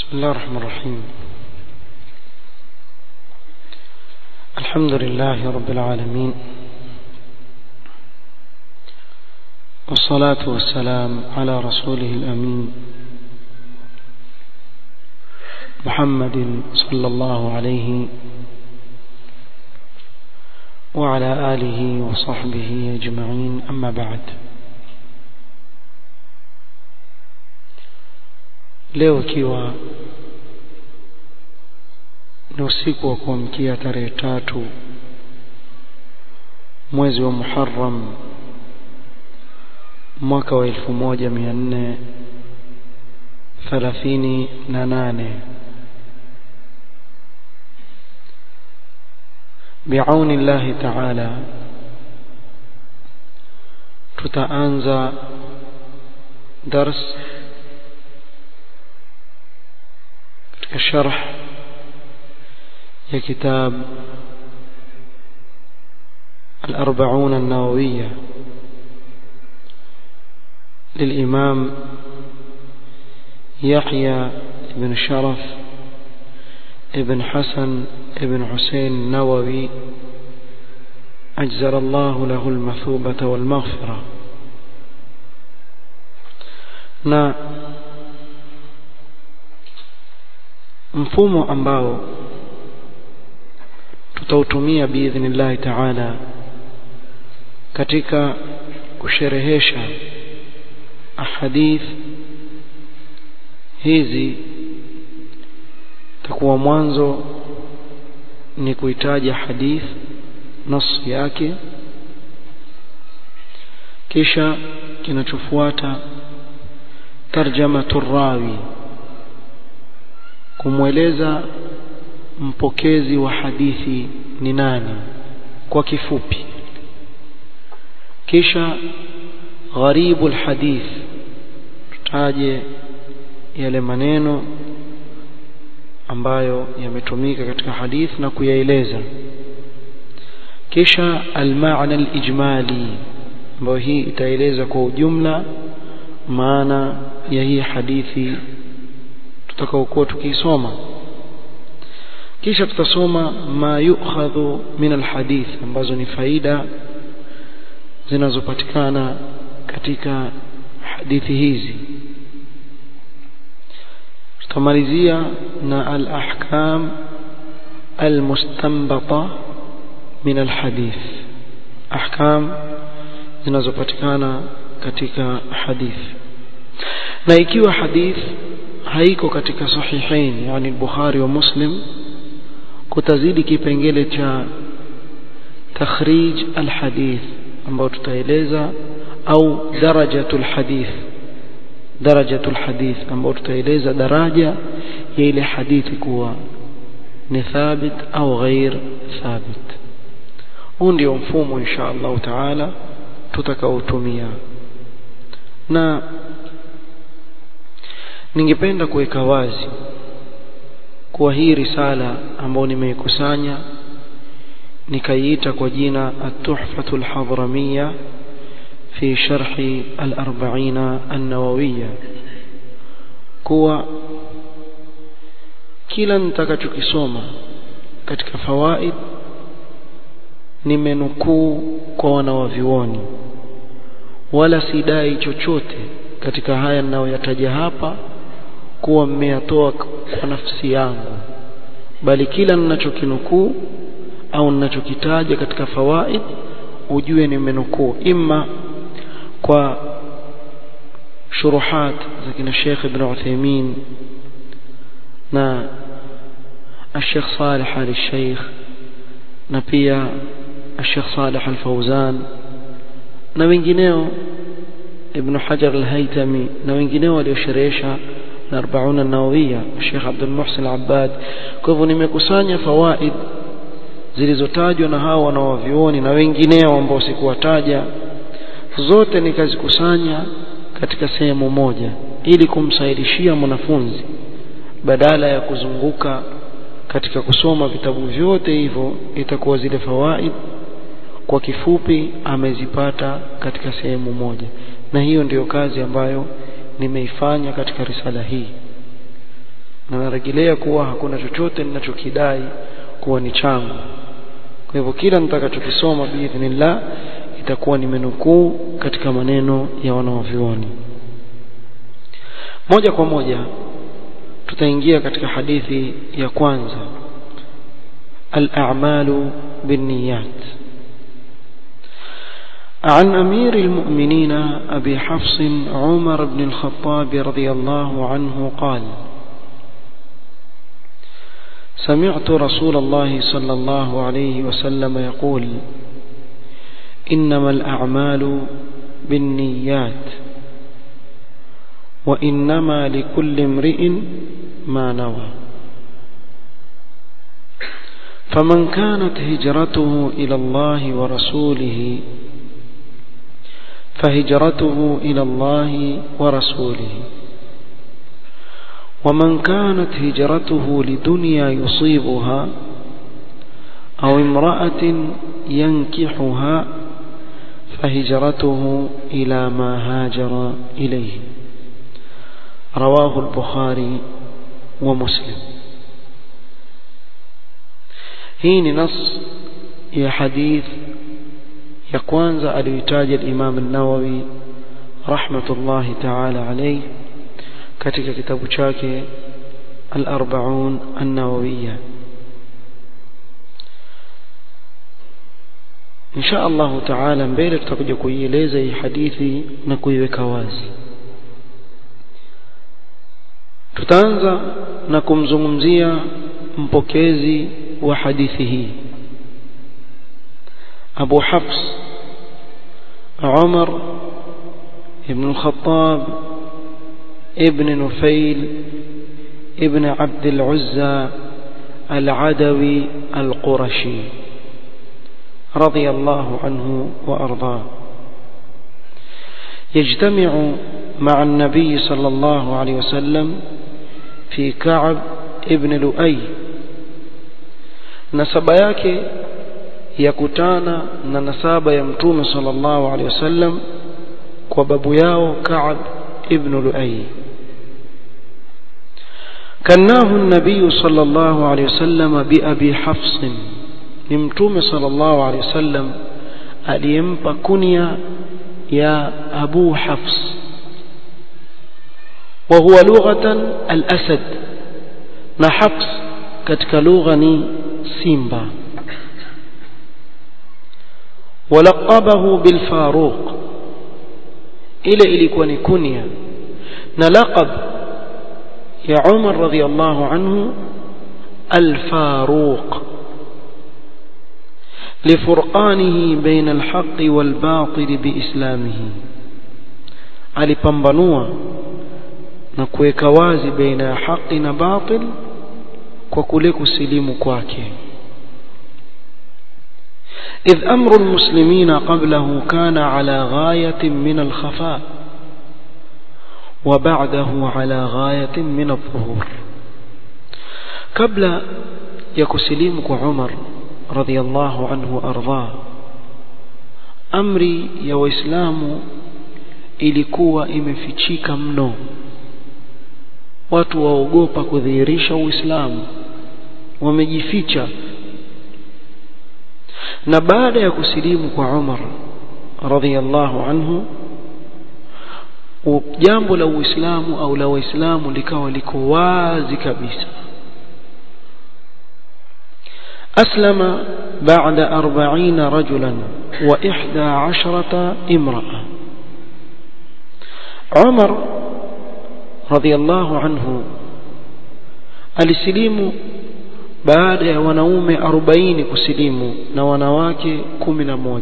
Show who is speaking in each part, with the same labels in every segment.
Speaker 1: بسم الله الرحمن الرحيم الحمد لله رب العالمين والصلاة والسلام على رسوله الأمين محمد صلى الله عليه وعلى آله وصحبه أجمعين أما بعد leo ikiwa ni usiku wa kuamkia tarehe tatu mwezi wa Muharram mwaka wa elfu moja mia nne thelathini na nane biauni llahi taala tutaanza dars katika sharh ya kitab الأربعون النووية للإمام يحيى بن شرف ابن حسن ابن حسين النووي أجزل الله له المثوبة والمغفرة na mfumo ambao tutautumia biidhnillahi taala katika kusherehesha ahadith hizi takuwa mwanzo ni kuitaja hadith nas yake kisha kinachofuata tarjamatu rawi kumweleza mpokezi wa hadithi ni nani kwa kifupi kisha gharibu alhadith tutaje yale maneno ambayo yametumika katika hadith na kuyaeleza kisha almaana alijmali ambayo hii itaeleza kwa ujumla maana ya hii hadithi tutakaokuwa tukiisoma kisha tutasoma ma yukhadhu min alhadith ambazo ni faida zinazopatikana katika hadithi hizi tutamalizia na alahkam almustanbata min alhadith ahkam zinazopatikana katika hadith na ikiwa hadith haiko katika sahihain yani Bukhari wa Muslim kutazidi kipengele cha takhrij alhadith ambao tutaeleza au darajatul hadith darajatul hadith ambao tutaeleza daraja ya ile hadithi kuwa ni thabit au ghair thabit huu ndio mfumo insha Allah taala tutakaotumia na ningependa kuweka wazi kuwa hii risala ambayo nimeikusanya nikaiita kwa jina at-tuhfatu al-hadramiyya fi sharhi al-arba'ina an-nawawiyya kuwa kila nitakachokisoma katika fawaid nimenukuu kwa wanawavioni wala sidai chochote katika haya ninayoyataja hapa kuwa mmeyatoa kwa nafsi yangu bali kila ninachokinukuu au ninachokitaja katika fawaid ujue nimenukuu imma kwa shuruhat za kina Sheikh Ibn Uthaymeen na الشيخ صالح آل الشيخ na pia الشيخ صالح الفوزان na wengineo Ibn Hajar al-Haytami na wengineo waliosherehesha na 40 an-Nawawiyya Sheikh Abdul Muhsin al-Abbad kwa hivyo nimekusanya fawaid zilizotajwa na hao wanaovioni na wengineo ambao sikuwataja zote nikazikusanya katika sehemu moja ili kumsahilishia mwanafunzi badala ya kuzunguka katika kusoma vitabu vyote hivyo itakuwa zile fawaid kwa kifupi amezipata katika sehemu moja na hiyo ndiyo kazi ambayo nimeifanya katika risala hii na narejelea kuwa hakuna chochote ninachokidai kuwa ni changu kwa hivyo kila nitakachokisoma biidhnillah itakuwa nimenukuu katika maneno ya wanaovyuoni moja kwa moja tutaingia katika hadithi ya kwanza al-a'malu binniyat عن أمير المؤمنين أبي حفص عمر بن الخطاب رضي الله عنه قال سمعت رسول الله صلى الله عليه وسلم يقول إنما الأعمال بالنيات وإنما لكل امرئ ما نوى فمن كانت هجرته إلى الله ورسوله فهجرته إلى الله ورسوله ومن كانت هجرته لدنيا يصيبها أو امرأة ينكحها فهجرته إلى ما هاجر إليه رواه البخاري ومسلم هين نص يا حديث ya kwanza aliyotaja al-Imam an-Nawawi rahmatullahi ta'ala alayhi katika kitabu chake al-Arba'un an-Nawawiyya insha Allah ta'ala mbele tutakuja kuieleza hii hadithi na kuiweka wazi tutaanza na kumzungumzia mpokezi wa hadithi hii أبو حفص عمر ابن الخطاب ابن نفيل ابن عبد العزى العدوي القرشي رضي الله عنه وأرضاه يجتمع مع النبي صلى الله عليه وسلم في كعب ابن لؤي نسب yake yakutana na nasaba ya mtume sallallahu alaihi wasallam kwa babu yao Ka'ab ibn Lu'ay كناه النبي صلى الله عليه وسلم بأبي حفص ni mtume sallallahu alaihi wasallam aliyempa kunya ya Abu Hafs wa huwa lughatan al-asad na Hafs katika lugha ni simba ولقبه بالفاروق ile ilikuwa ni kunya na laqab ya Umar radhiyallahu anhu al-Faruq لفرقانه بين الحق والباطل بإسلامه alipambanua na kuweka wazi baina ya haki na batil kwa kule kusilimu kwake إذ أمر المسلمين قبله كان على غاية من الخفاء وبعده على غاية من الظهور قبل يكسليمك عمر رضي الله عنه وأرضاه أمري يا وإسلام ilikuwa imefichika mno watu waogopa kudhihirisha uislamu wamejificha na baada ya kusilimu kwa Umar radhiyallahu anhu jambo la Uislamu au la Waislamu likawa liko wazi kabisa أسلم بعد أربعين رجلا وإحدى عشرة امرأة عمر رضي الله عنه alisilimu baada ya wanaume 40 kusilimu na wanawake 11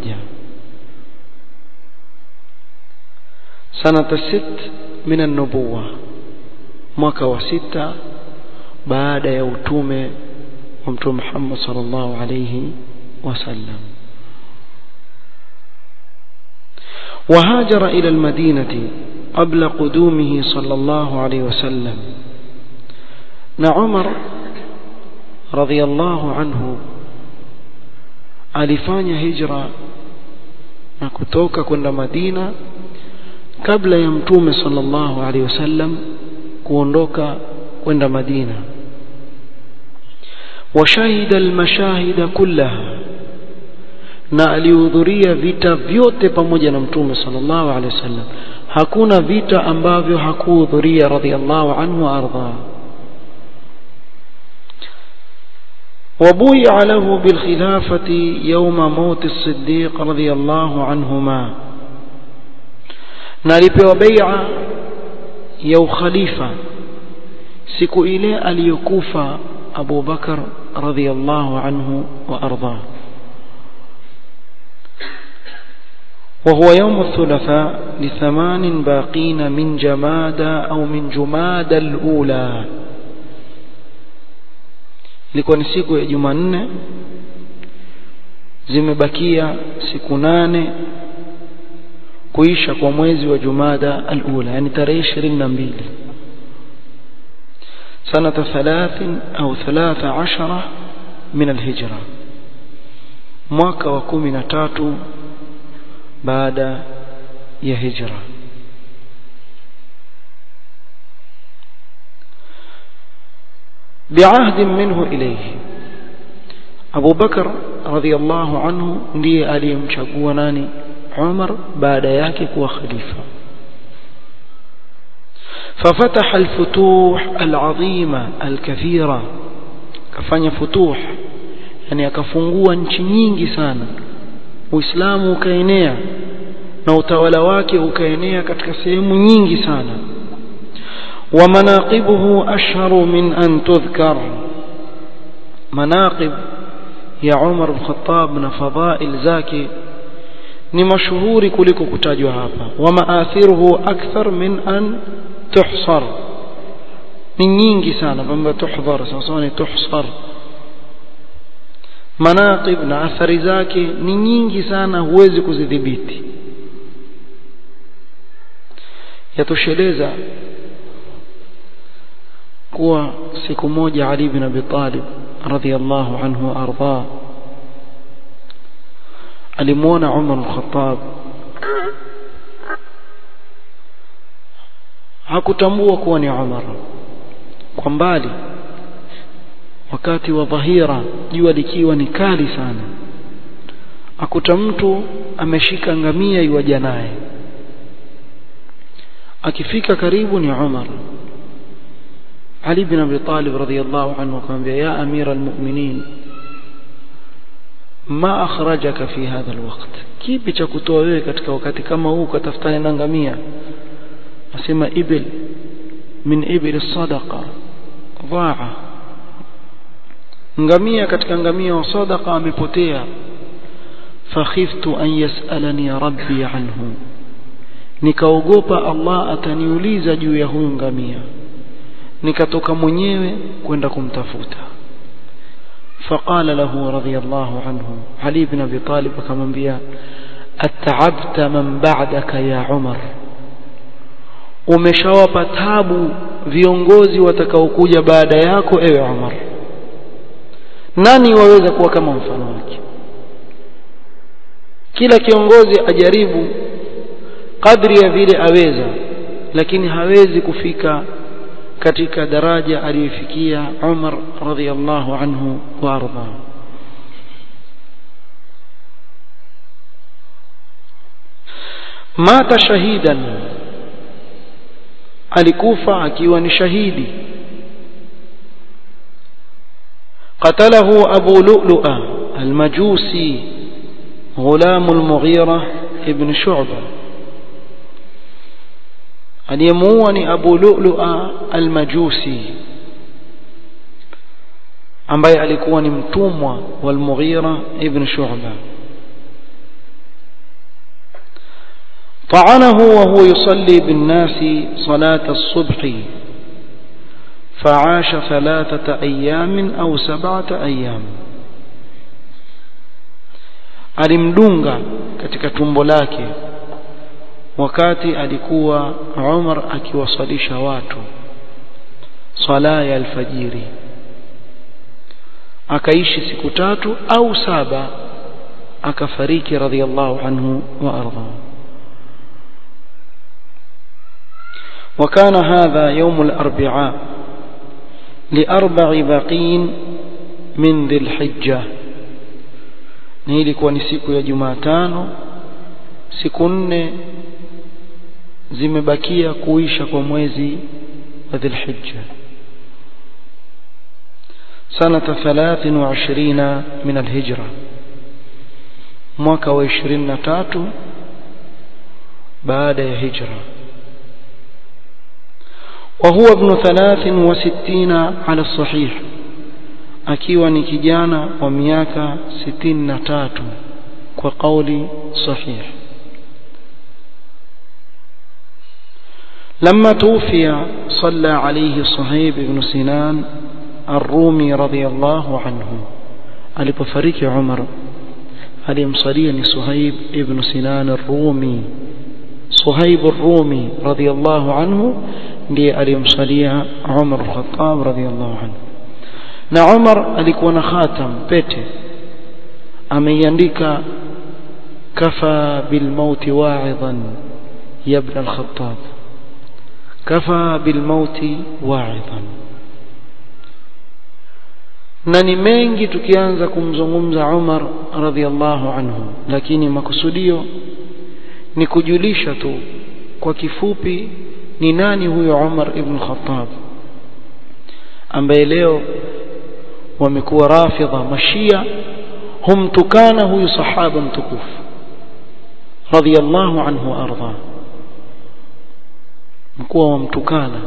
Speaker 1: sanata sit min an-nubuwa mwaka wa sita baada ya utume wa mtume Muhammad sallallahu alayhi wasallam وهاجر إلى المدينة قبل قدومه صلى الله عليه وسلم نعمر رضي الله عنه alifanya hijra na kutoka kwenda Madina kabla ya mtume sallallahu alaihi wasallam kuondoka kwenda Madina وشهد المشاهد كلها na alihudhuria vita vyote pamoja na mtume sallallahu alaihi wasallam hakuna vita ambavyo hakuhudhuria radhiallahu anhu wa ardha وبويع له بالخلافة يوم موت الصديق رضي الله عنهما نالبوا بيع يو خليفة siku ile aliyokufa Abu Bakar radhiyallahu anhu wa ardha وهو يوم الثلاثاء لثمان باقين من جمادى أو من جمادى الأولى ilikuwa ni siku ya Jumanne zimebakia siku nane kuisha kwa mwezi wa Jumada al-ula yani tarehe 22 سنة ثلاث أو ثلاث عشرة من الهجرة mwaka wa kumi na tatu baada ya hijra بعهد منه إليه أبو بكر رضي الله عنه ndiye aliyemchagua nani Umar baada yake kuwa khalifa ففتح الفتوح العظيمة الكثيرة كفanya فتوح yani akafungua nchi nyingi sana Uislamu ukaenea na utawala wake ukaenea katika sehemu nyingi sana wa manaqibuhu ashharu min an tudhkar manaqib ya Umar al-Khattab na fadhail zake ni mashuhuri kuliko kutajwa hapa wa maathiruhu akthar min an tuhsar ni nyingi sana kwamba tuhdhar sasa ni tuhsar manaqib na athari zake ni nyingi sana huwezi kuzidhibiti yatosheleza kuwa siku moja Ali bin Abi Talib radhiyallahu anhu arda alimuona Umar al-Khattab hakutambua kuwa ni Umar kwa mbali wakati wa dhahira jua likiwa ni kali sana akuta mtu ameshika ngamia iwaja naye akifika karibu ni Umar Ali bin Abi Talib radhiyallahu anhu akamwambia ya amira almu'minin ma akhrajaka fi hadha alwaqt kipi cha kutoa wewe katika wakati kama huu katafutana na ngamia asema ibil min ibil sadaqa dhaa ngamia katika ngamia wa sadaqa amepotea fakhiftu an yasalani rabbi anhu nikaogopa Allah ataniuliza juu ya huyu ngamia nikatoka mwenyewe kwenda kumtafuta فقال له رضي الله عنه علي بن ابي طالب akamwambia at'abta man ba'daka ya Umar umeshawapa tabu viongozi watakaokuja baada yako ewe Umar nani waweza kuwa kama mfano wake kila kiongozi ajaribu kadri ya vile aweza lakini hawezi kufika katika daraja aliyofikia Umar radhiallahu anhu wa arda mata shahidan alikufa akiwa ni shahidi قتله أبو لؤلؤة المجوسي غلام المغيرة ابن شعبة aliyemuua ni Abu Lu'lu'a al-Majusi ambaye alikuwa ni mtumwa wa al-Mughira ibn Shu'ba طعنه وهو يصلي بالناس صلاة الصبح فعاش ثلاثة أيام أو سبعة أيام alimdunga katika tumbo lake wakati alikuwa Umar akiwasalisha watu swala ya alfajiri akaishi siku tatu au saba akafariki radhiallahu anhu wa arda وكان هذا يوم الأربعاء liarba'i baqin min dhilhijja ni ilikuwa ni siku ya Jumatano siku nne zimebakia kuisha kwa mwezi wa Dhulhijja sanata 23 min alhijra mwaka wa 23 baada ya hijra وهو ابن 63 على الصحيح akiwa ni kijana wa miaka 63 kwa kauli sahih لما توفي صلى عليه صهيب بن سنان الرومي رضي الله عنه alipofariki Umar alimsalia ni Suhaib ibn Sinan ar-Rumi Suhaib ar-Rumi radiyallahu anhu ndiye alimsalia Umar al-Khattab radiyallahu anhu na Umar alikuwa na khatam pete ameiandika kafa bil maut wa'idhan ya ibn al-Khattab kafa bil maut wa'idhan na ni mengi tukianza kumzungumza Umar radhiallahu anhu lakini makusudio ni kujulisha tu kwa kifupi ni nani huyo Umar ibn Khattab ambaye leo wamekuwa rafidha mashia humtukana huyu sahaba mtukufu radhiallahu anhu arda mkuwa wamtukana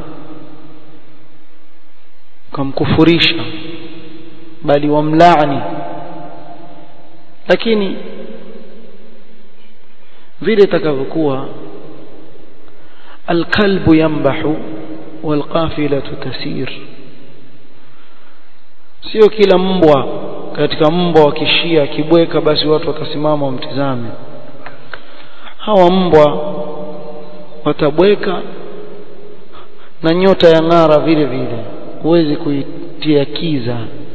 Speaker 1: kamkufurisha bali wamlaani lakini vile itakavyokuwa alkalbu yambahu walqafilatu tasir sio kila mbwa katika mbwa wa kishia kibweka basi watu watasimama wamtizame hawa mbwa watabweka na nyota ya ng'ara vile vile huwezi kuitia kiza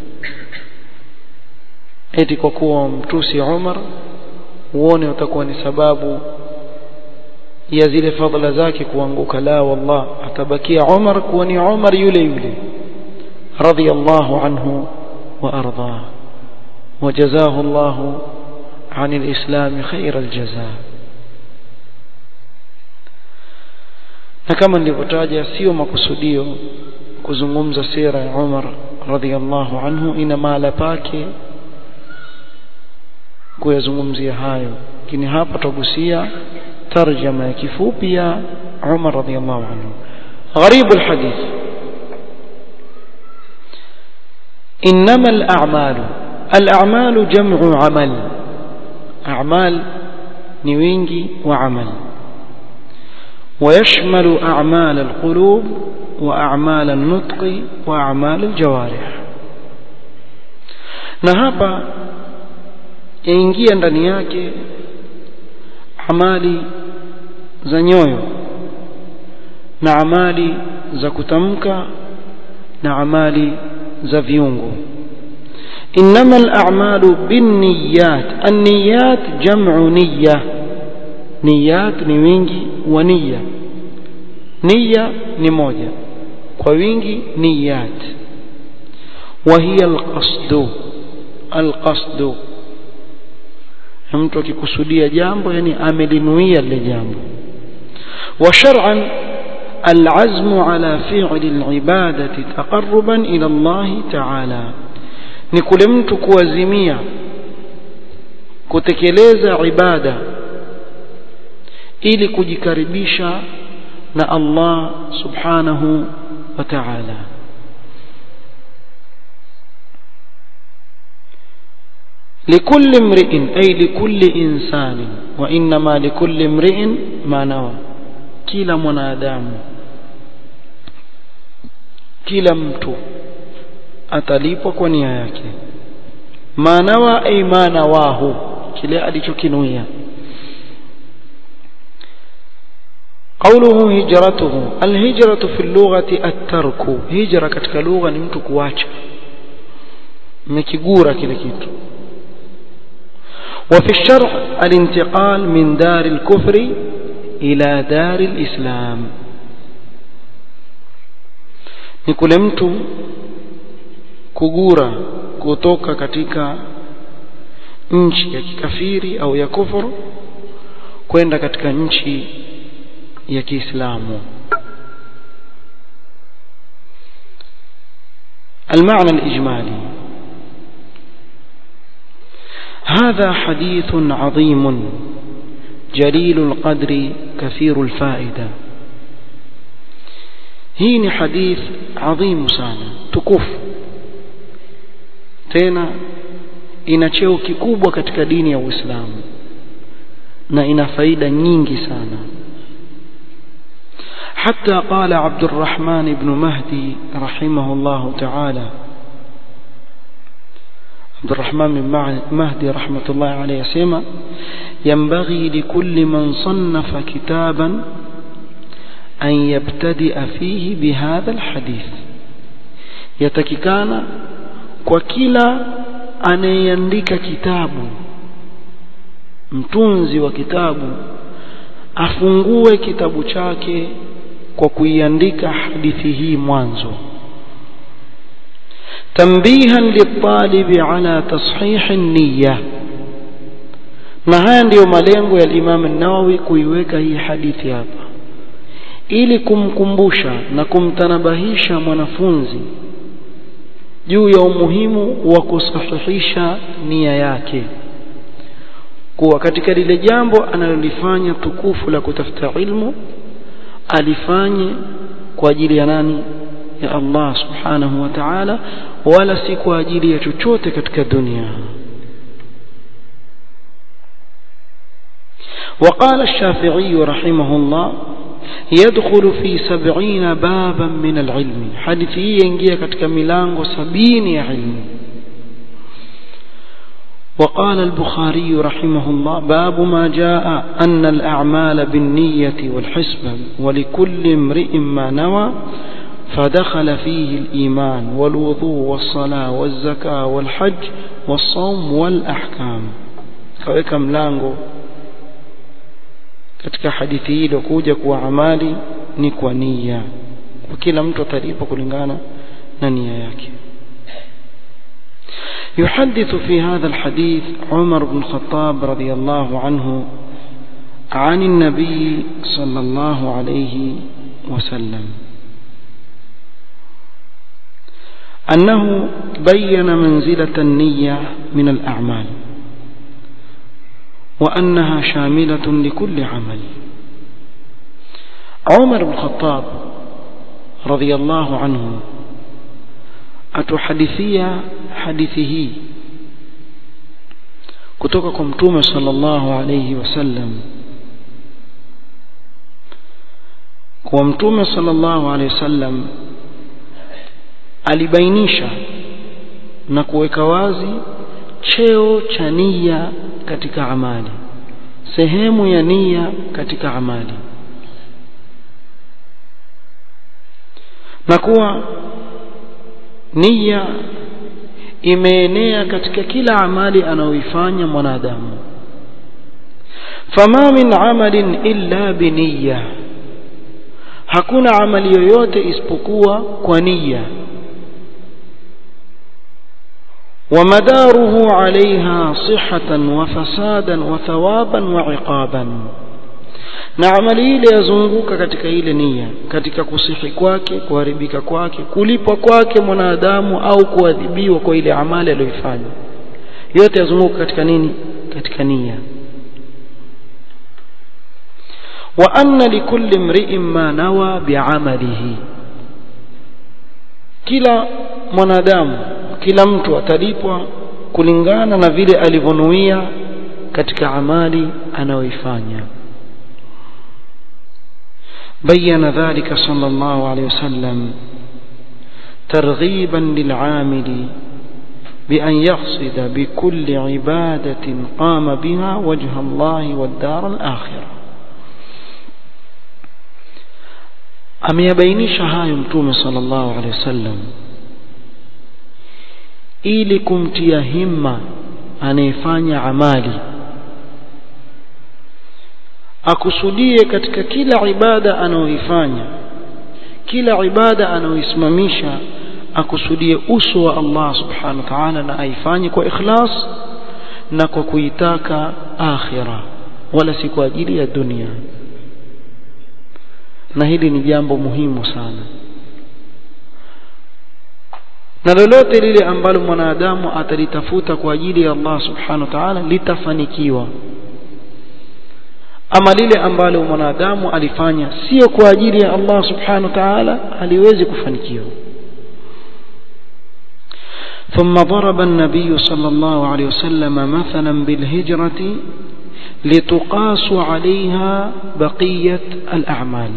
Speaker 1: eti kwa kuwa mtusi Umar uone utakuwa ni sababu ya zile fadhila zake kuanguka la wallah atabakia Umar kuwa ni Umar yule yule radiyallahu anhu wa arda وجزاه الله عن الإسلام خير الجزاء na kama nilivyotaja sio makusudio kuzungumza sira ya Umar radhiallahu anhu ina mahala pake kuyazungumzia hayo lakini hapa tutagusia tarjama ya kifupi ya Umar radhiallahu anhu غريب الحديث إنما الأعمال الأعمال جمع عمل أعمال نوينجي وعمل ويشمل أعمال القلوب وأعمال النطق وأعمال الجوارح na hapa yaingia ndani yake amali za nyoyo na amali za kutamka na amali za viungo إنما الأعمال بالنيات النيات جمع نية نيات نوينجي ونية نية نموجة ووينجي نيات وهي القصد القصد mtu akikusudia jambo yani amelinuia lile jambo wa shar'an العزم على فعل العبادة تقربا إلى الله تعالى ni kule mtu kuazimia kutekeleza ibada ili kujikaribisha na Allah subhanahu wa ta'ala لكل امرئ أي لكل إنسان وإنما لكل امرئ ما نوى كلا منادام كلا mtu atalipwa kwa nia yake manawa ay manawahu kile alichokinuia قوله هجرته الهجرة في اللغة الترك هجرة katika lugha ni mtu kuacha mekigura kile kitu وفي الشرع الانتقال من دار الكفر إلى دار الإسلام ni kule mtu kugura kutoka katika nchi ya kikafiri au ya kufuru kwenda katika nchi ya Kiislamu المعنى الإجمالي هذا حديث عظيم جليل القدر كثير الفائدة هين حديث عظيم sana tukufu tena ina cheo kikubwa katika dini ya Uislamu na ina faida nyingi sana حتى قال عبد الرحمن بن مهدي رحمه الله تعالى عبد الرحمن بن مهدي رحمة الله عليه سيما ينبغي لكل من صنف كتابا أن يبتدئ فيه بهذا الحديث يتككان وكلا anayeandika kitabu mtunzi wa kitabu afungue kitabu chake kwa kuiandika hadithi hii mwanzo tambihan litalibi ala tashih niyya na haya ndiyo malengo ya Imam an-Nawawi kuiweka hii hadithi hapa ili kumkumbusha na kumtanabahisha mwanafunzi juu ya umuhimu wa kusahihisha nia yake kuwa katika lile jambo analolifanya tukufu la kutafuta ilmu alifanye kwa ajili ya nani ya Allah subhanahu wa ta'ala wala si kwa ajili ya chochote katika dunia وقال الشافعي رحمه الله يدخل في سبعين بابا من العلم حديثي ينجي katika milango sabini ya ilmu وقال البخاري رحمه الله باب ما جاء أن الأعمال بالنية والحسبة ولكل امرئ ما نوى فدخل فيه الإيمان والوضوء والصلاة والزكاة والحج والصوم والأحكام kaweka mlango katika hadithi hii iliyokuja kuwa amali ni kwa nia kwa kila mtu atalipa kulingana na nia yake يحدث في هذا الحديث عمر بن الخطاب رضي الله عنه عن النبي صلى الله عليه وسلم أنه بين منزلة النية من الأعمال وأنها شاملة لكل عمل عمر بن الخطاب رضي الله عنه atuhadithia hadithi hii kutoka kwa mtume sallallahu alayhi wasallam kwa mtume sallallahu alayhi wasallam alibainisha na kuweka wazi cheo cha nia katika amali sehemu ya nia katika amali na kuwa nia imeenea katika kila amali anayoifanya mwanadamu fama min amalin illa biniya hakuna amali yoyote isipokuwa kwa nia ومداره عليها صحة وفسادا وثوابا وعقابا na amali ile yazunguka katika ile nia katika kusihi kwake kuharibika kwake kulipwa kwake mwanadamu au kuadhibiwa kwa ile amali aliyoifanya yote yazunguka katika nini katika nia wa anna likulli mri'in ma nawa bi'amalihi kila mwanadamu kila mtu atalipwa kulingana na vile alivyonuia katika amali anayoifanya بين ذلك صلى الله عليه وسلم ترغيبا للعامل بأن يقصد بكل عبادة قام بها وجه الله والدار الآخرة ameyabainisha hayo mtume sallallahu alaihi wasallam ili kumtia himma anayefanya amali akusudie katika kila ibada anayoifanya kila ibada anayoisimamisha akusudie uso wa Allah subhanahu wa ta'ala na aifanye kwa ikhlas na kwa kuitaka akhira wala si kwa ajili ya dunia na hili ni jambo muhimu sana na lolote lile ambalo mwanadamu atalitafuta kwa ajili ya Allah subhanahu wa ta'ala litafanikiwa ama lile ambalo mwanadamu alifanya sio kwa ajili ya Allah subhanahu wa ta'ala haliwezi kufanikiwa ثم ضرب النبي صلى الله عليه وسلم مثلا بالهجرة لتقاس عليها بقية الأعمال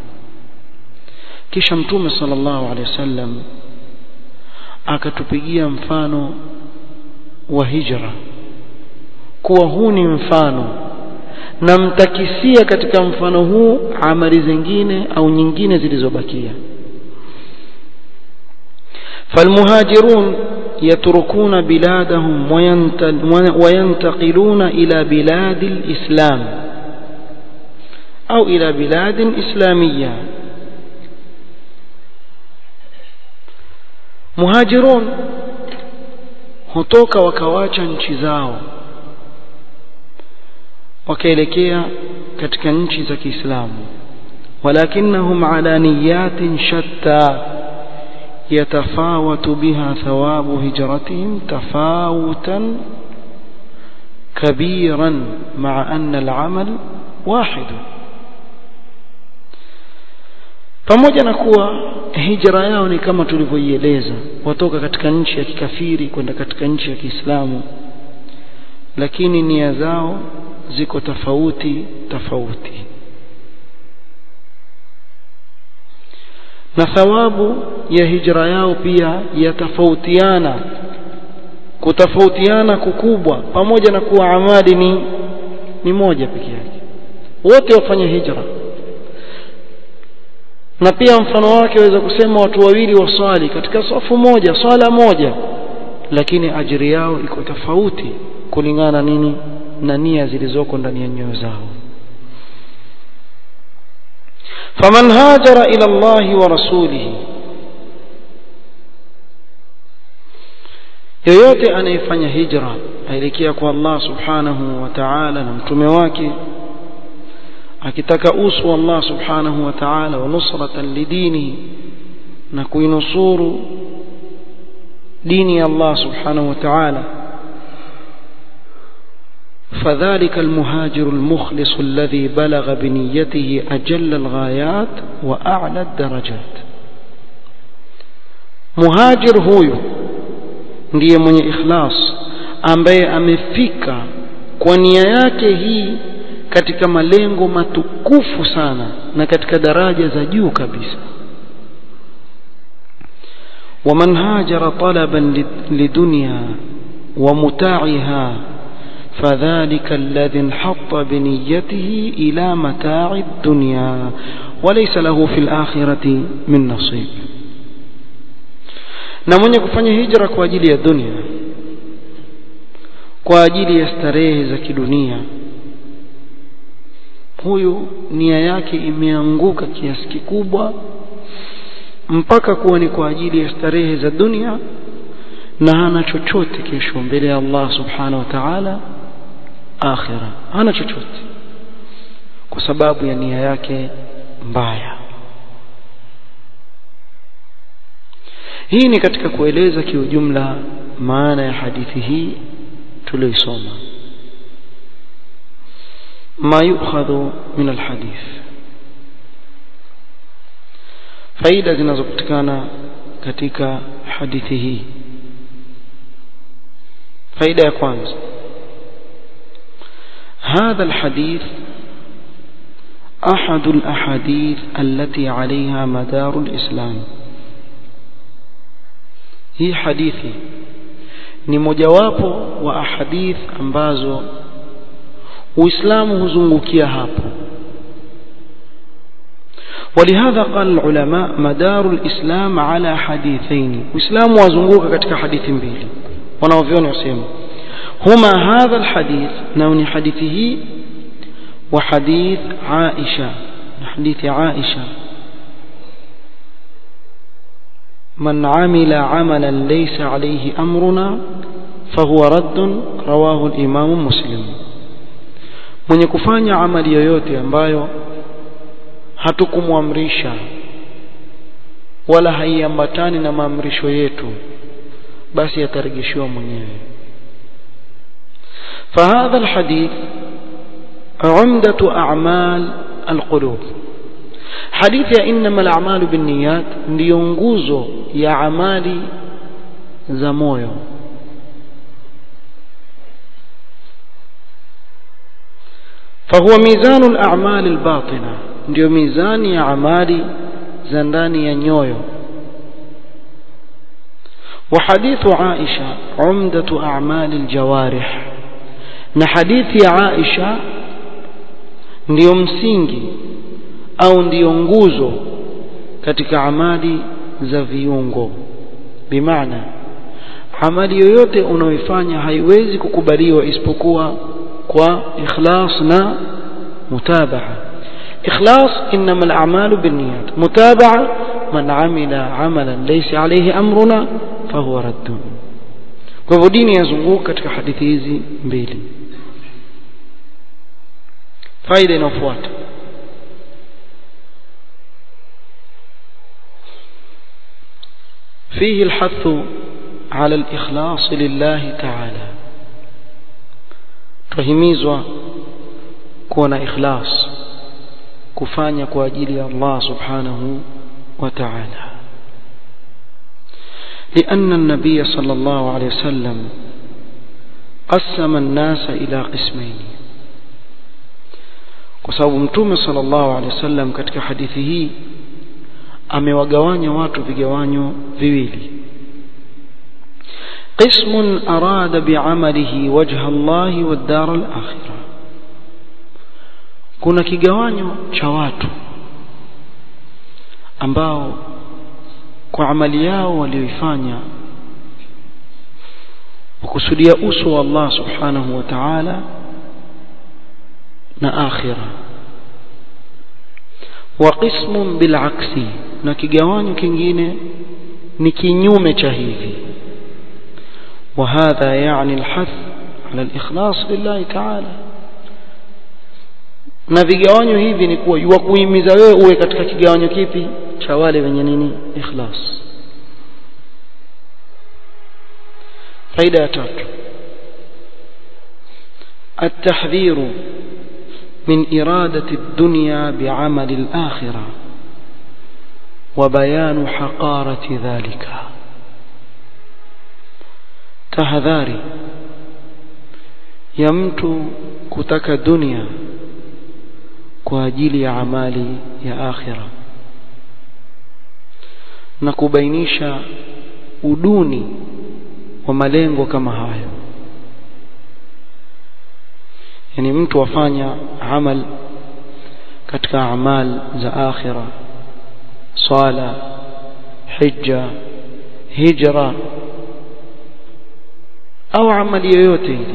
Speaker 1: kisha mtume sallallahu alaihi wasallam akatupigia mfano wa hijra kuwa huu ni mfano na mtakisia katika mfano huu amali zingine au nyingine zilizobakia فالمهاجرون يتركون بلادهم وينتقلون إلى بلاد الإسلام أو إلى بلاد إسلامية muhajirun hutoka wakawacha nchi zao wakaelekea katika nchi za Kiislamu walakinnahum ala niyatin shatta يتفاوت بها ثواب هجرتهم تفاوتا كبيرا مع أن العمل واحد pamoja na kuwa hijra yao ni kama tulivyoieleza watoka katika nchi ya kikafiri kwenda katika nchi ya Kiislamu lakini nia zao ziko tofauti tofauti na thawabu ya hijra yao pia yatafautiana kutofautiana kukubwa pamoja na kuwa amali ni ni moja peke yake wote wafanya hijra na pia mfano wake waweza kusema watu wawili waswali katika safu moja swala moja lakini ajiri yao iko tofauti kulingana nini na nia zilizoko ndani ya nyoyo zao faman hajara ila Allahi wa rasulihi yoyote anayefanya hijra aelekea kwa Allah subhanahu wa ta'ala na mtume wake akitaka uso Allah subhanahu wa ta'ala wa nusratan lidini na kuinusuru dini ya Allah subhanahu wa ta'ala فذلك المهاجر المخلص الذي بلغ بنيته أجل الغايات وأعلى الدرجات مهاجر هو ndiye mwenye ikhlas ambaye amefika kwa nia yake hii katika malengo matukufu sana na katika daraja za juu kabisa ومن هاجر طلبا لدنيا ومتاعها فذلك الذي انحط بنيته إلى متاع الدنيا وليس له في الآخرة من نصيب na mwenye kufanya hijra kwa ajili ya dunia kwa ajili ya starehe za kidunia huyu nia yake imeanguka kiasi kikubwa mpaka kuwa ni kwa ajili ya starehe za dunia na hana chochote kesho mbele ya Allah subhanahu wa ta'ala akhira hana chochote kwa sababu ya nia yake mbaya hii ni katika kueleza kiujumla maana ya hadithi hii tuliyoisoma ما يؤخذ من الحديث faida zinazopatikana katika hadithi hii faida ya kwanza هذا الحديث أحد الأحاديث التي عليها مدار الإسلام hii hadithi ni mojawapo wa ahadith ambazo uislamu huzungukia hapo ولهذا قال العلماء مدار الإسلام على حديثين وإسلام وزنقوك كتك حديث بيلي ونوفيون يسيم هما هذا الحديث نوني حديثه وحديث عائشة حديث عائشة رضي الله عنها قالت قال رسول الله صلى الله عليه وسلم صلى الله عليه وسلم من عمل عملا ليس عليه أمرنا فهو رد رواه الإمام مسلم mwenye kufanya amali yoyote ambayo hatukumwamrisha wala haiambatani na maamrisho yetu basi atarejeshiwa mwenyewe فهذا الحديث عمدة أعمال القلوب حديث إنما الأعمال بالنيات ndio nguzo ya amali za moyo فهو ميزان الأعمال الباطنة ndio mizani ya amali za ndani ya nyoyo وحديث عائشة عمدة أعمال الجوارح na hadithi ya Aisha ndiyo msingi au ndiyo nguzo katika amali za viungo bimaana amali yoyote unaoifanya haiwezi kukubaliwa isipokuwa kwa ikhlas na mutabaa ikhlas inma al-a'malu binniyat mutabaa man amila amalan laysa alayhi amruna fahuwa raddun kwa hivyo dini yazunguka katika hadithi hizi mbili faida inayofuata فيه الحث على الإخلاص لله تعالى tuhimizwa kuwa na ikhlas kufanya kwa ajili ya Allah subhanahu wa ta'ala لأن النبي صلى الله عليه وسلم قسم الناس إلى قسمين kwa sababu mtume sallallahu alaihi wasallam katika hadithi hii amewagawanya watu vigawanyo viwili قسم أراد بعمله وجه الله والدار الآخرة kuna kigawanyo cha watu ambao kwa amali yao walioifanya wakusudia uso wa Allah subhanahu wa ta'ala na akhira wa qismun bil aksi na kigawanyo kingine ni kinyume cha hivi وهذا يعني الحث على الإخلاص لله تعالى na vigawanyo hivi ni kuwa yuwakuhimiza wewe uwe katika kigawanyo kipi cha wale wenye nini ikhlas faida ya tatu التحذير من إرادة الدنيا بعمل الآخرة وبيان حقارة ذلك tahadhari ya mtu kutaka dunia kwa ajili ya amali ya akhira na kubainisha uduni wa malengo kama hayo yani mtu afanya amal katika amal za akhira sala hija hijra au amali yoyote ile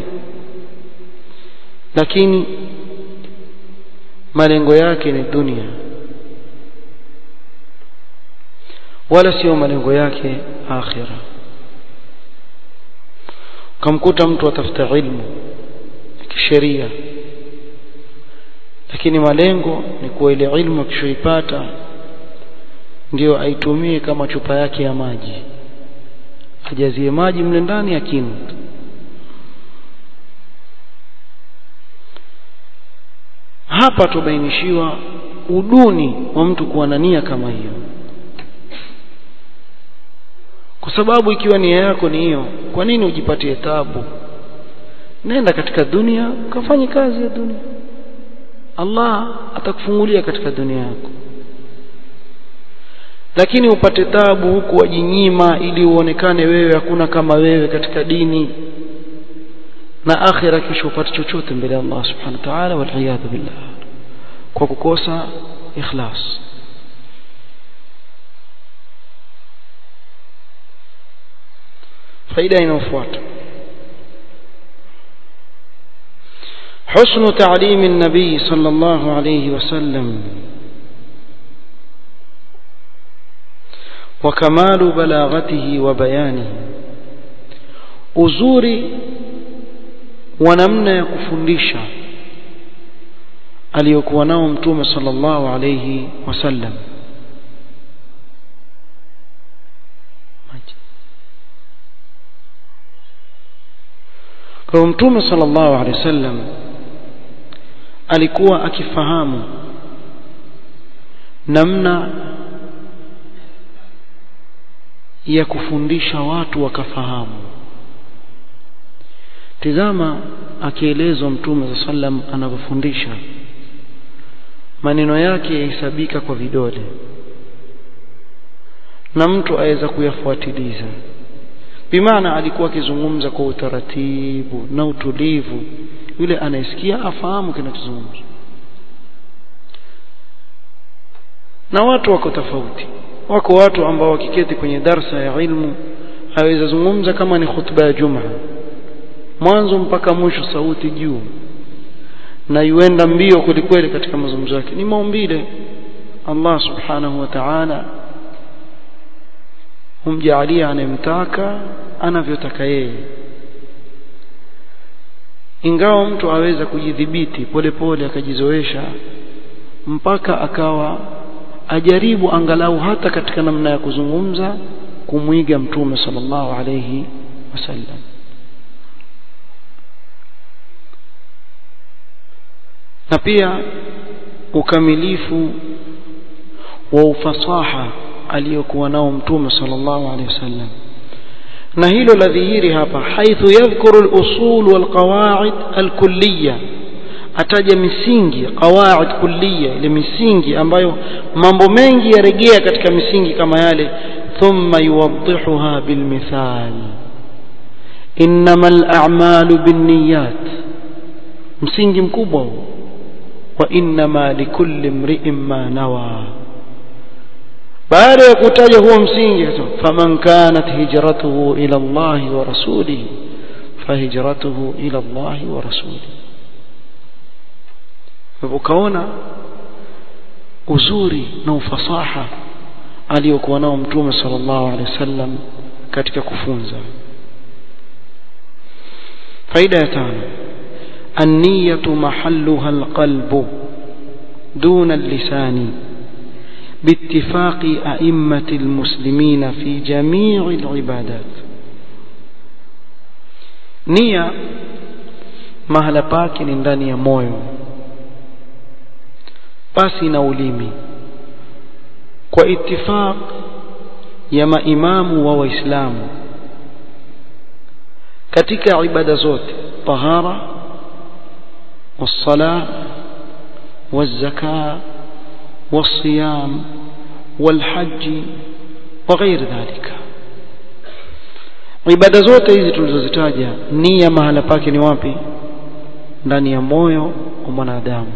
Speaker 1: lakini malengo yake ni dunia wala sio malengo yake akhira kamkuta mtu atafuta ilmu ya kisheria lakini malengo ni kuwa ile ilmu akishoipata ndio aitumie kama chupa yake ya maji ajazie maji mle ndani akinu hapa tubainishiwa uduni wa mtu kuwa na nia kama hiyo kwa sababu ikiwa nia yako ni hiyo kwa nini ujipatie tabu nenda katika dunia ukafanye kazi ya dunia Allah atakufungulia katika dunia yako lakini upate tabu huku wajinyima ili uonekane wewe hakuna kama wewe katika dini na akhira kisha upate chochote mbele ya Allah subhanahu wa ta'ala wal billah kwa kukosa ikhlas faida inayofuata حسن تعليم النبي صلى الله عليه وسلم وكمال بلاغته وبيانه uzuri wa namna ya kufundisha aliyokuwa nao mtume sallallahu alayhi wasallam kwa mtume sallallahu alayhi wasallam alikuwa akifahamu namna ya kufundisha watu wakafahamu tizama akielezwa mtume sa sallam anavyofundisha maneno yake yahesabika kwa vidole na mtu aweza kuyafuatiliza bimaana alikuwa akizungumza kwa utaratibu na utulivu yule anayesikia afahamu kinachozungumzwa na watu wako tofauti wako watu ambao wakiketi kwenye darsa ya ilmu aweza zungumza kama ni khutba ya jumaa mwanzo mpaka mwisho sauti juu na yuenda mbio kwelikweli katika mazungumzo yake ni maumbile Allah subhanahu wa ta'ala humjaalia anayemtaka anavyotaka yeye ingawa mtu aweza kujidhibiti polepole akajizoesha mpaka akawa ajaribu angalau hata katika namna ya kuzungumza kumwiga mtume sallallahu alayhi wasallam na pia ukamilifu wa ufasaha aliyokuwa nao mtume sallallahu alaihi wasallam na hilo la dhihiri hapa haithu yadhkuru al-usul wal-qawaid al-kulliyya ataja misingi qawaid kulliya ile misingi ambayo mambo mengi yarejea katika misingi kama yale thumma yuwaddihuha bilmithal innamal a'malu binniyat msingi mkubwa huu wa innama likulli imri'in ma nawa baada ya kutaja huo msingi faman kanat hijratuhu ila Allah wa rasulihi fahijratuhu ila Allah wa rasulihi ukaona uzuri na ufasaha aliyokuwa nao mtume sallallahu alaihi wasallam katika kufunza faida ya tano النية محلها القلب دون اللسان باتفاق أئمة المسلمين في جميع العبادات نية mahala pake ni ndani ya moyo basi na ulimi kwa itifaq ya maimamu wa waislamu katika ibada zote tahara والصلاة والزكاة والصيام والحج وغير ذلك ibada zote hizi tulizozitaja nia mahala pake ni wapi ndani ya moyo wa mwanadamu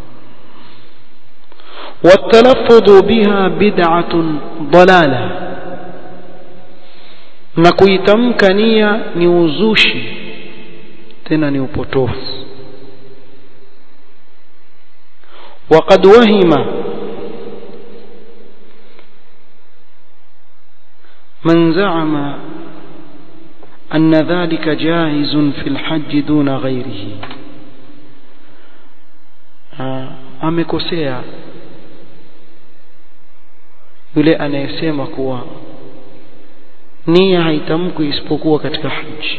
Speaker 1: والتلفظ بها بدعة ضلالة na kuitamka nia ni uzushi tena ni upotofu وقد وهم من زعم أن ذلك جائز في الحج دون غيره amekosea yule anayesema kuwa nia haitamkwi isipokuwa katika haji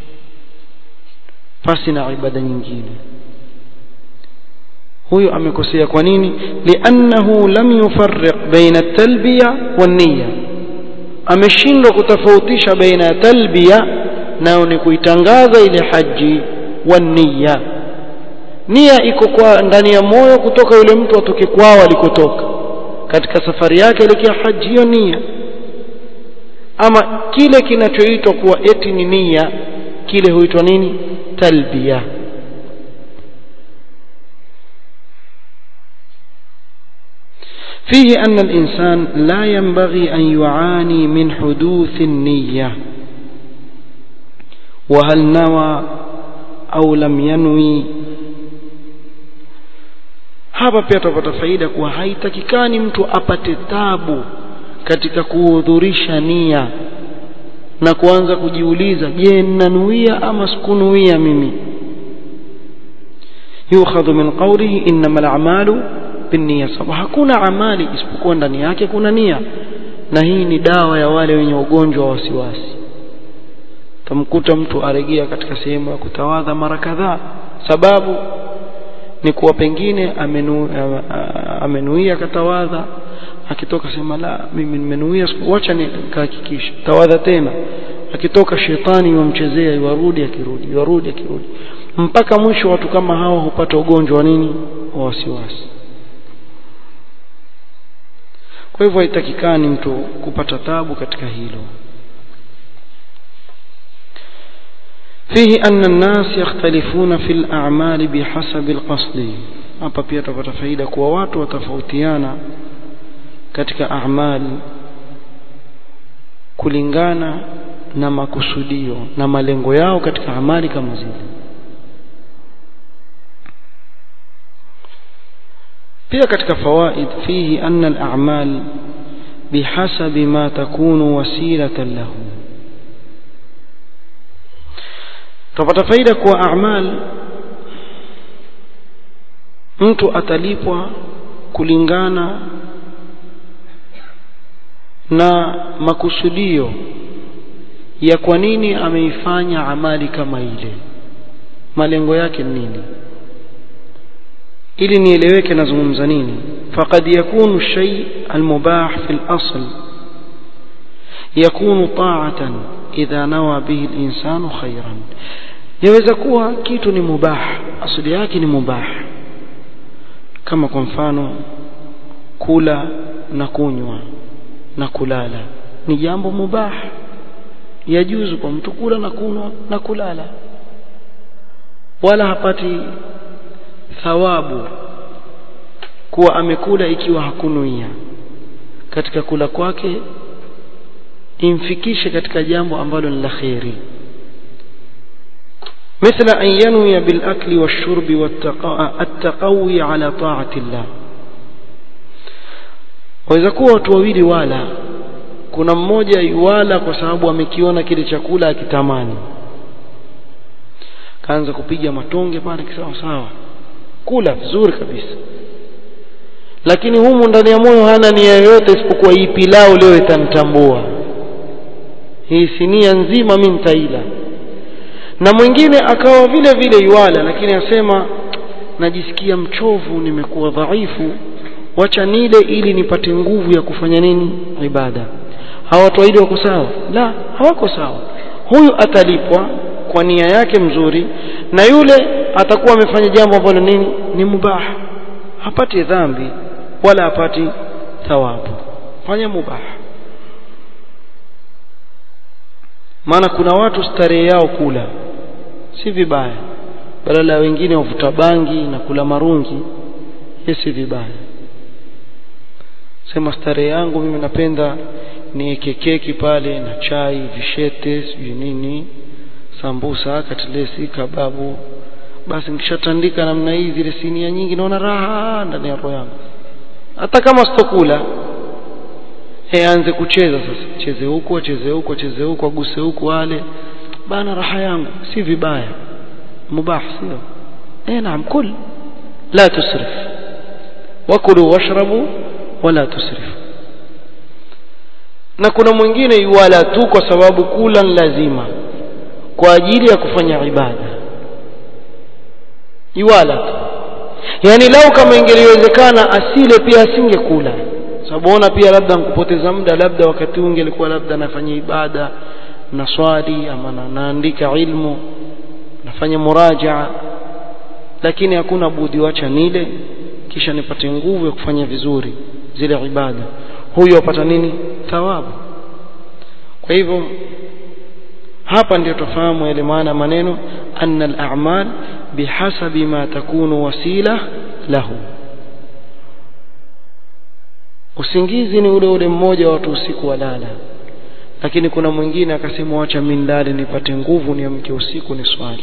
Speaker 1: pasi na ibada nyingine huyo amekosea kwa nini liannahu lam yufarriq baina at-talbiya wan-niyya ameshindwa kutofautisha baina ya talbiya nayo ni kuitangaza ile haji wan-niyya nia iko kwa ndani ya moyo kutoka yule mtu atoke kwao alikotoka katika safari yake elekea haji hiyo nia ama kile kinachoitwa kuwa eti ni nia kile huitwa nini talbiya فيه أن الإنسان لا ينبغي أن يعاني من حدوث النية وهل نوى أو لم ينوي hapa pia tutapata faida kuwa haitakikani mtu apate tabu katika kuhudhurisha nia na kuanza kujiuliza je ninanuia ama sikunuia mimi yukhadhu min qawlihi innamal a'malu binniya sababu hakuna amali isipokuwa ndani yake kuna nia na hii ni dawa ya wale wenye ugonjwa wa wasiwasi tamkuta mtu aregea katika sehemu ya kutawadha mara kadhaa sababu ni kuwa pengine amenu, amenuia katawadha akitoka sema la mimi nimenuia wacha nikahakikisha tawadha tena akitoka shetani yumchezea iwarudi akirudi iwarudi akirudi mpaka mwisho watu kama hawa hupata ugonjwa wa nini wa wasiwasi kwa hivyo haitakikani mtu kupata tabu katika hilo فيه أن الناس يختلفون في الأعمال بحسب القصد hapa pia tutapata faida kuwa watu watafautiana katika a'mal kulingana na makusudio na malengo yao katika amali kama zile pia katika fawaid fihi anna al-a'mal bihasabi ma takunu wasilatan lahu tupata faida kuwa a'mal mtu atalipwa kulingana na makusudio ya kwa nini ameifanya amali kama ile malengo yake ni nini ili nieleweke nazungumza nini faqad yakunu shay almubah fi al-asl yakunu ta'atan idha nawa bihi al-insanu khayran yaweza kuwa kitu ni mubah asili yake ni mubah kama kwa mfano kula na kunywa na kulala ni jambo mubah yajuzu kwa mtu kula na kunywa na kulala wala hapati thawabu kuwa amekula ikiwa hakunuia katika kula kwake imfikishe katika jambo ambalo ni la kheri مثل أن ينوي بالأكل والشرب والتقوي على طاعة الله waweza kuwa watu wawili wala kuna mmoja yuwala kwa sababu amekiona kile chakula akitamani kaanza kupiga matonge pale kisawa sawa kula vizuri kabisa lakini humu ndani ya moyo hana nia yoyote isipokuwa hii pilau leo itanitambua hii sinia nzima mimi nitaila na mwingine akawa vile vile yuala lakini asema najisikia mchovu nimekuwa dhaifu wacha nile ili nipate nguvu ya kufanya nini ibada hawa watu wawili wako sawa la hawako sawa huyu atalipwa kwa nia yake mzuri na yule atakuwa amefanya jambo ambalo nini ni mubah hapati dhambi wala hapati thawabu fanya mubah maana kuna watu starehe yao kula si vibaya badala ya wengine wavuta bangi na kula marungi hii si vibaya sema starehe yangu mimi napenda niweke keki pale na chai vishete sijui nini sambusa katlesi kababu basi nikishatandika namna hii zile sinia nyingi naona raha ndani ya roho yangu hata kama sitokula e aanze kucheza sasa cheze huku acheze huku acheze huku aguse huku wale bana raha yangu si vibaya mubah sio eh naam kul la tusrif wakulu washrabu wala tusrif na kuna mwingine yuwala tu kwa sababu kula ni lazima kwa ajili ya kufanya ibada yuwala tu yani lau kama ingeliwezekana asile pia asingekula sababu ona pia labda nkupoteza muda labda wakati huu ungelikuwa labda nafanya ibada na swali ama na, naandika ilmu nafanya murajaa lakini hakuna budi wacha nile kisha nipate nguvu ya kufanya vizuri zile ibada huyu apata nini thawabu kwa hivyo hapa ndio tufahamu yale maana maneno anna al-a'mal bihasabi ma takunu wasila lahu usingizi ni ule ule mmoja watu usiku walala lakini kuna mwingine akasema wacha mindali nipate nguvu niamke usiku ni swali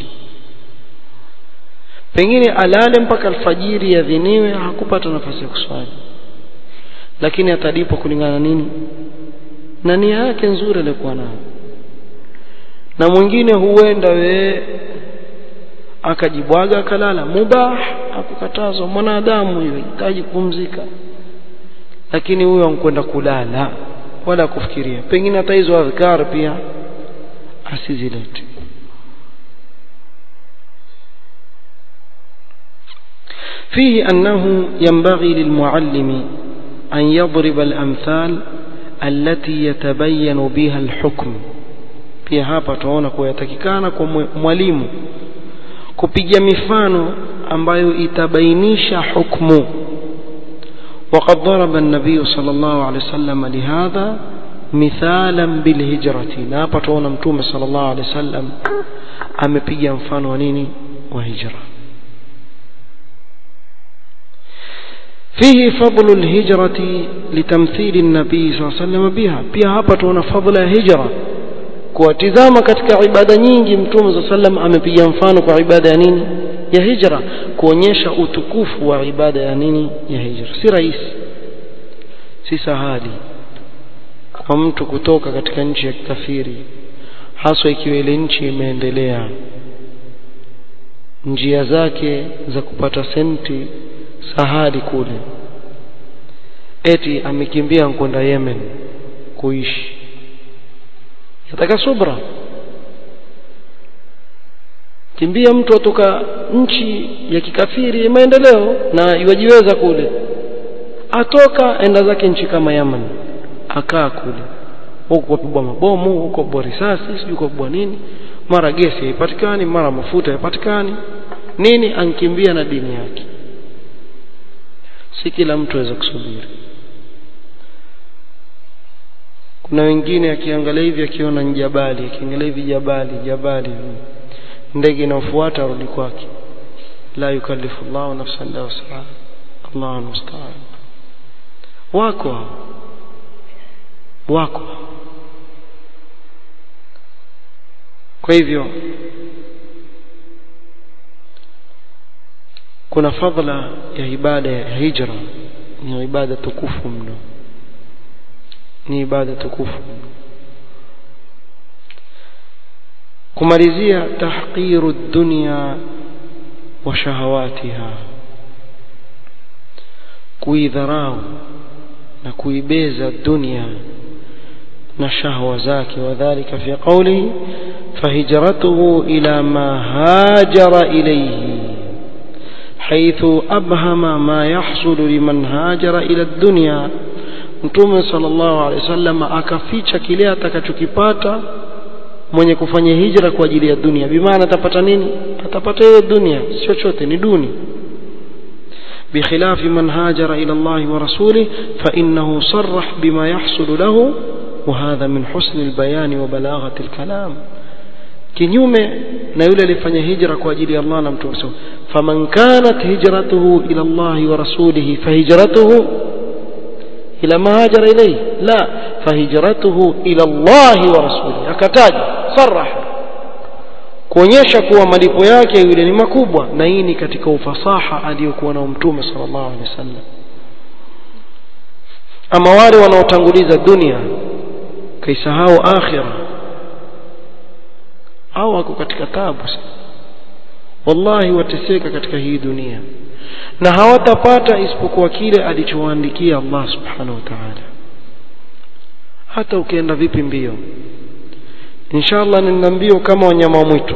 Speaker 1: pengine alale mpaka alfajiri yadhiniwe hakupata nafasi ya kuswali lakini atalipwa kulingana na nini na nia yake nzuri aliyokuwa nayo na mwingine huenda we akajibwaga akalala mubah akukatazwa mwanadamu hiyo hitaji kupumzika lakini huyo ankwenda kulala wala kufikiria pengine hata hizo adhkar pia asizilete فيه أنه ينبغي للمعلم أن يضرب الأمثال التي يتبين بها الحكم pia hapa tunaona kuwa yatakikana kwa mwalimu kupiga mifano ambayo itabainisha hukmu وقد ضرب النبي صلى الله عليه وسلم لهذا مثالا بالهجرة na hapa tunaona mtume صلى الله عليه وسلم amepiga mfano wa nini wa hijra فيه فضل الهجرة لتمثيل النبي صلى الله عليه وسلم بها pia hapa tunaona fadhila ya hijra kuwatizama katika ibada nyingi mtume صلى الله عليه وسلم amepiga mfano kwa ibada ya nini ya hijra kuonyesha utukufu wa ibada ya nini ya hijra si rahisi si sahali kwa mtu kutoka katika nchi ya kikafiri haswa ikiwa ile nchi imeendelea njia zake za kupata senti sahali kule eti amekimbia kwenda Yemen kuishi yataka subra kimbia mtu atoka nchi ya kikafiri maendeleo na iwajiweza kule atoka enda zake nchi kama Yemen akaa kule huko kupigwa mabomu huko kwa risasi sijui kwa nini mara gesi haipatikani mara mafuta haipatikani nini ankimbia na dini yake si kila mtu aweza kusubiri kuna wengine akiangalia hivi akiona njabali akiangalia hivi jabali jabali ndege inayofuata arudi kwake la yukallifu Allahu nafsan illa wus'aha Allahu musta'an wako wako kwa hivyo kuna fadhila ya ibada ya hijra ni ibada tukufu mno ni ibada tukufu mno kumalizia tahqiru dunya wa shahawatiha kuidharau na kuibeza dunia na shahwa zake wadhālika fi qawlihi فهجرته إلى ما هاجر إليه حيث أبهم ما يحصل لمن هاجر إلى الدنيا Mtume sallallahu alaihi wasallam akaficha kile atakachokipata mwenye kufanya hijra kwa ajili ya dunia. Bimaana atapata nini? Atapata hiyo dunia, si chochote, ni duni. بخلاف من هاجر إلى الله ورسوله فإنه صرح بما يحصل له وهذا من حسن البيان وبلاغة الكلام kinyume na yule alifanya hijra kwa ajili ya Allah na mtume faman kanat hijratuhu ila Allah wa rasulihi fahijratuhu ila ma hajara ilayhi la fahijratuhu ila Allah wa rasulihi akataja sarah kuonyesha kuwa malipo yake yule ni makubwa na hii ni katika ufasaha aliyokuwa na mtume sallallahu alaihi wasallam ama wale wanaotanguliza dunia kaisahau akhirah au wako katika tabu wallahi wateseka katika hii dunia na hawatapata isipokuwa kile alichowaandikia Allah subhanahu wa ta'ala hata ukienda vipi mbio inshallah nina mbio kama wanyama wa mwitu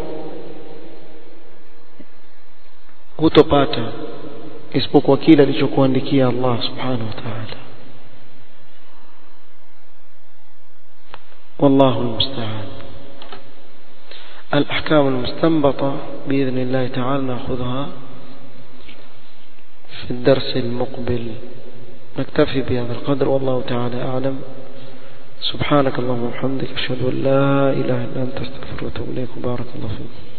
Speaker 1: hutopata isipokuwa kile alichokuandikia Allah subhanahu wa ta'ala والله المستعان الأحكام المستنبطة بإذن الله تعالى نأخذها في الدرس المقبل نكتفي بهذا القدر والله تعالى أعلم سبحانك اللهم وبحمدك أشهد أن لا إله إلا أنت استغفرك وأتوب إليك وبارك الله فيك